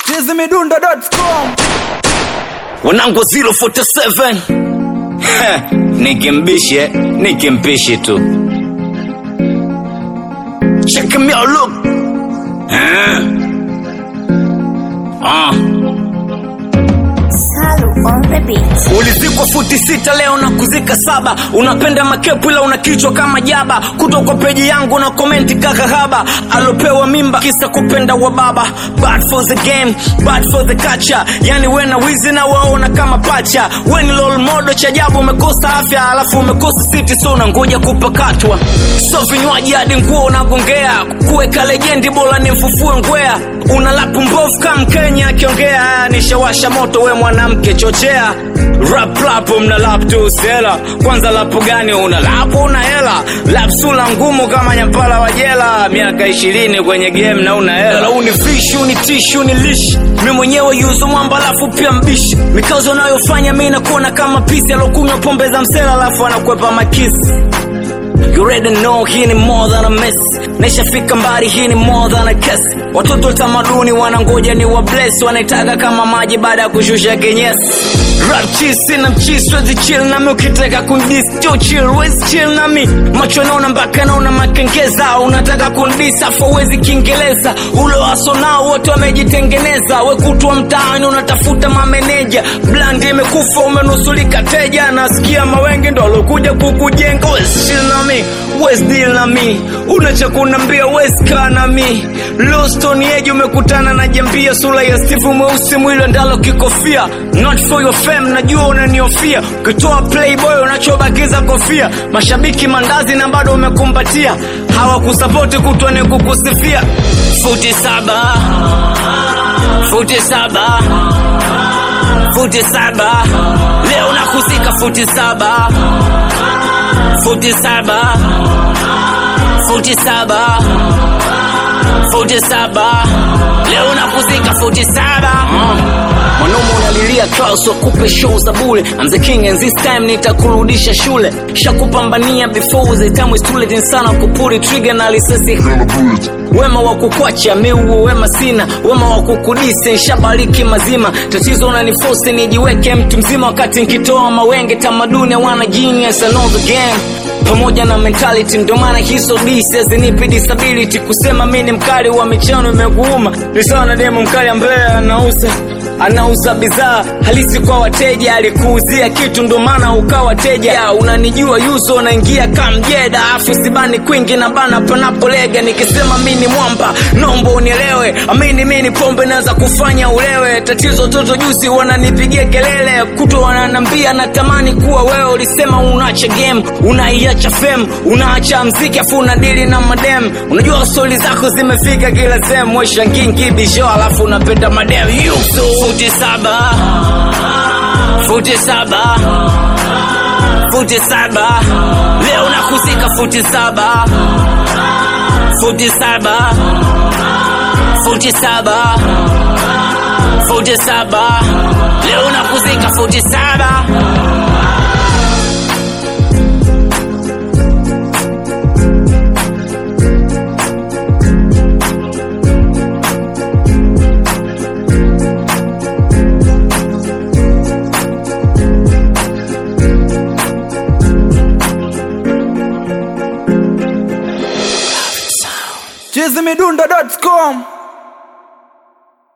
chizimidundo.com wanangu 047 Heh, nikimbishe nikimpishi tu check me out look Eh. Ah. Salu on the beat. ulizikwa futi sita leo na kuzika saba unapenda makepu ila una kichwa kama jaba kuto kwa peji yangu na komenti kakahaba alopewa mimba kisa kupenda wa baba bad for the game bad for the culture yani we na wizi na waona kama pacha we ni lol modo cha ajabu umekosa afya alafu umekosa siti so unangoja kupakatwa so vinywaji hadi nguo unagongea kuweka lejendi bora ni mfufue ngwea una lapu mbovu kama mkenya akiongea nishawasha moto we mwanamke chochea rap lapo mna lap tu sela kwanza lapu gani una lapu una hela lap sula ngumu kama nyampala wa jela miaka ishirini kwenye game na una hela uni vishu ni tishu ni lishi mi mwenyewe yuzo mwamba alafu pia mbishi mikazo anayofanya mi nakuona kama pisi alokunywa pombe za msela alafu anakwepa makisi You already know hii ni more than a mess naishafika mbali hii ni more than a kiss watoto wa tamaduni wanangoja ni wa bless wanaitaka kama maji baada ya kushusha kenyesi rap cheese sina mcheese wezi chill nami ukitaka kundis jo chill wezi chill nami macho naona mpaka naona makengeza unataka kundis afu wezi kiingereza ulo waso nao wote wamejitengeneza wekutwa mtaani unatafuta mameneja bland imekufa umenusulika teja nasikia mawengi ndo alokuja kukujenga wezi chill nami wezi deal nami unacha kunambia wezi kaa nami lostoni eji umekutana na jambia sura ya steve mweusi mwili ndalo kikofia not for your fame najua unaniofia ukitoa playboy unachobakiza kofia mashabiki mandazi na bado umekumbatia hawakusapoti kutwa ni kukusifia futi saba futi saba futi saba leo nakuzika futi saba futi saba futi saba futi saba leo nakuzika futi saba mwanaume unalilia Klaus wakupe show za bule I'm the king and this time nitakurudisha shule shakupambania before the time is too late sana kupuri trigger na lisasi wema wa kukwacha miuo wema sina wema wa kukudise nshabariki mazima tatizo unanifosi nijiweke mtu mzima wakati nkitoa mawenge tamaduni wana genius I know the game pamoja na mentality ndio maana hizo disi zinipi disability kusema mi ni mkali wa michano imekuuma ni sawa na demo mkali ambaye anauza anauza bidhaa halisi kwa wateja alikuuzia kitu ndo maana ukawa teja ya, unanijua yuzo unaingia kamjeda afu sibani kwingi na bana panapolega nikisema mi ni mwamba nombo unielewe amini mi ni pombe naweza kufanya ulewe tatizo toto juzi wananipigia kelele kuto wananambia natamani kuwa wewe ulisema unaacha game unaiacha fem unaacha mziki afu unadili na madem unajua stori zako zimefika kila sehemu weshanginkibisho alafu unapenda madem yuso futi saba futi saba futi saba leo nakuzika futi saba futi saba futi saba futi saba leo nakuzika futi saba